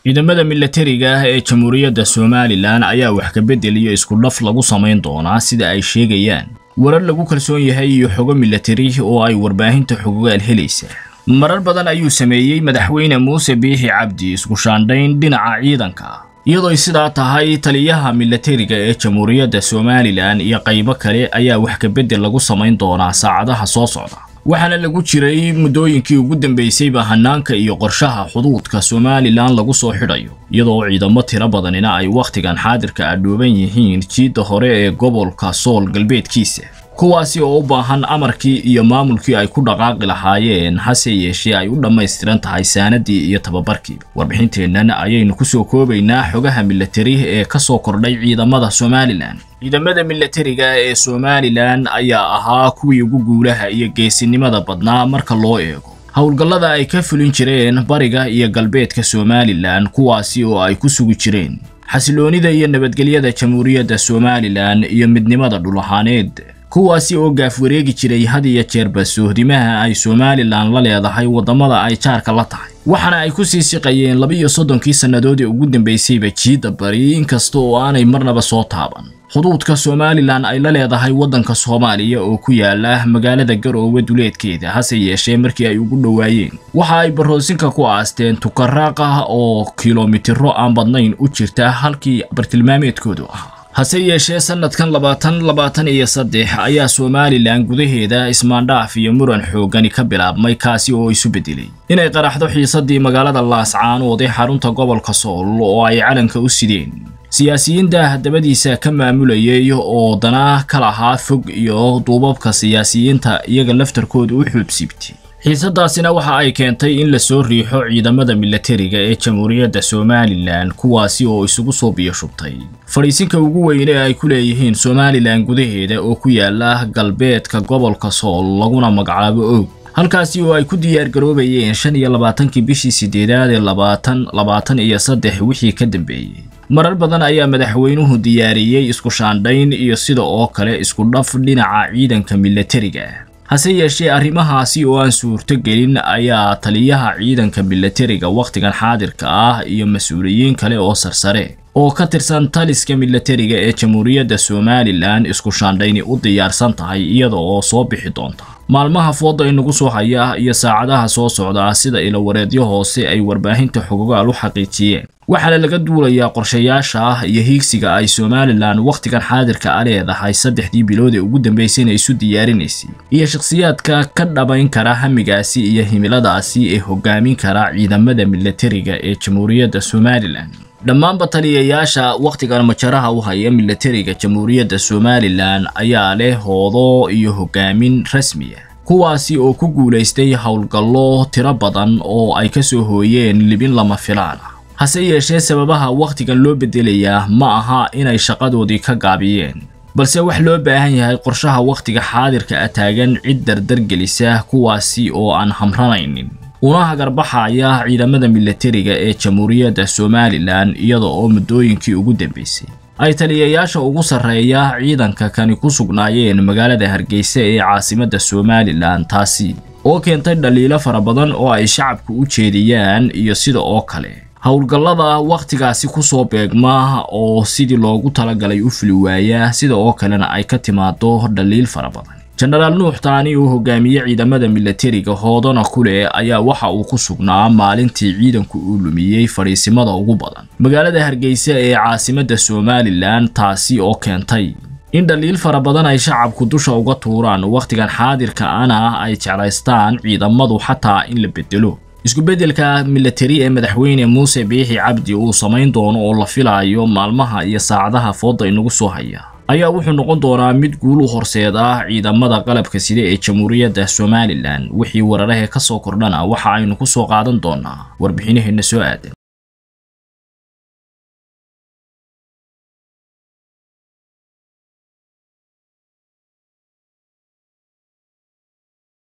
ciidamada milatariga ah ee jamhuuriyadda somalilan ayaa wax ka beddel iyo isku dhaf lagu samayn doonaa sida ay sheegayaan warar lagu kalsoon yahay iyo xogo milatari oo ay warbaahinta xogogaal helaysa marar badan ayuu sameeyey madaxweyne muuse biixi cabdi isku shaandhayn dhinaca ciidanka iyadooy sidaa tahay taliyaha milatariga ee jamhuuriyadda somalilan iyo qaybo kale ayaa wax ka beddel lagu samayn doonaa saacadaha soo socda waxaana lagu jiray muddooyinkii ugu dambaysayba hanaanka iyo qorshaha xuduudka somalilan lagu soo xidhayo iyadoo ciidamo tiro badanina ay wakhtigan xaadirka adhooban yihiin jiidda hore ee gobolka sool galbeedkiisa kuwaasi oo u baahan amarkii iyo maamulkii ay ku dhaqaaqi lahaayeen hase yeeshee ay u dhammaystiran tahay saanadii iyo tababarkii warbixinteennan ayaynu ku soo koobaynaa xogaha milatari ee ka soo kordhay ciidamada somalilan ciidamada milatariga ee somalilan ayaa ahaa kuwii ugu guulaha iyo geesinimada badnaa marka loo eego howlgallada ay ka fulin jireen bariga iyo galbeedka somalilan kuwaasi oo ay ku sugi jireen xasiloonida iyo nabadgelyada jamhuuriyadda somalilan iyo midnimada dhul ahaaneed kuwaasi oo gaaf wareegi jiray had iyo jeerba sohdimaha ay somalilan la leedahay waddamada ay jaarka la tahay waxaana ay ku sii siqayeen laba-iyo soddonkii sannadood ee ugu dambaysayba jiidda bari inkasta oo aanay marnaba soo taaban xuduudka somalilan ay la leedahay waddanka soomaaliya oo ku yaala magaalada garoowe duleedkeeda hase yeeshee markii ay ugu dhowaayeen waxa ay baroosinka ku aasteen tukaraaq ah oo kilomitiro aan badnayn u jirta halkii bartilmaameedkoodu ahaa hase yeeshee sannadkan labaatan labaatan iyo saddex ayaa somalilan gudaheeda ismaandhaaf iyo muran xooggani ka bilaabmay kaasi oo isu beddelay inay qaraxdo xiisadii magaalada laascaanood ee xarunta gobolka sool oo ay calanka u sideen siyaasiyiinta dabadiisa ka maamulayay oo dana ka lahaa fog iyo duubabka siyaasiyiinta iyaga laftarkooda u xuubsibtay xiisadaasina waxa ay keentay in la soo riixo ciidamada milatariga ee jamhuuriyadda somalilan kuwaasi oo isugu soo biyoshubtay fadhiisinka ugu weyn ee ay ku leeyihiin somalilan gudaheeda oo ku yaala galbeedka gobolka sool laguna magacaabo og halkaasi oo ay ku diyaargaroobayeen shan iyo labaatankii bishii sideedaad ee labaatan labaatan iyo saddex wixii ka dambeeyey marar badan ayaa madaxweynuhu diyaariyey isku shaandhayn iyo sida oo kale isku dhaf dhinaca ciidanka milatariga hase yeeshee arrimahaasi oo aan suurto gelin ayaa taliyaha ciidanka milatariga wakhtigan xaadirka ah iyo mas-uuliyiin kale oo sarsare oo ka tirsan taliska milatariga ee jamhuuriyadda somalilan isku shaandhayni u diyaarsan tahay iyada oo soo bixi doonta maalmaha fooda inagu soo haya iyo saacadaha soo socda sida ilawareedyo hoose ay warbaahinta xogogaal u xaqiijiyeen waxaana laga duulayaa qorshayaasha ah iyo hiigsiga ay somalilan wakhtigan xaadirka a leedahay saddexdii bilood ee ugu dambaysayna isu diyaarinaysay iyo shakhsiyaadka ka dhabayn kara hamigaasi iyo himiladaasi ee hogaamin kara ciidamada milatariga ee jamhuuriyadda somalilan dhammaanba taliyayaasha wakhtigan majaraha u haya milatariga jamhuuriyadda somalilan ayaa leh hoodo iyo hogaamin rasmiya kuwaasi oo ku guulaystay howlgallo tiro badan oo ay ka soo hooyeen libin lama filaan ah hase yeeshee sababaha wakhtigan loo beddelayaa ma aha inay shaqadoodii ka gaabiyeen balse wax loo baahan yahay qorshaha wakhtiga xaadirka a taagan cid dardargelisa kuwaasi oo aan hamranaynin una hagarbaxaya ciidamada milatariga ee jamhuuriyadda somalilan iyada oo muddooyinkii ugu dambaysay ay taliyayaasha ugu sarreeya ciidanka kani ku sugnaayeen magaalada hargeysa ee caasimadda somalilan taasi oo keentay dhaliilo fara badan oo ay shacabku u jeediyaan iyo sida oo kale howlgallada wakhtigaasi ku soo beegma oo sidii loogu talagalay u fuli waaya sida oo kalena ay ka timaado dhaliil fara badan jenaraal nuux taani uu hogaamiye ciidamada milatariga hoodana kuleh ayaa waxa uu ku sugnaa maalintii ciidanku uu lumiyey fadhiisimada ugu badan magaalada hargeysa ee caasimadda somalilan taasi oo keentay in dhaliil fara badan ay shacabku dusha uga tuuraan wakhtigan xaadirka ana ay jeclaystaan ciidamadu xataa in la bedelo isku-beddelka milatari ee madaxweyne muuse biixi cabdi uu samayn doono oo la filaayo maalmaha iyo saacadaha fooda inagu soo haya ayaa wuxuu noqon doonaa mid guul u horseed ah ciidamada qalabka sida ee jamhuuriyadda somalilan wixii wararahee ka soo kordhana waxa aynu ku soo qaadan doonaa warbixinaheenna soo aadan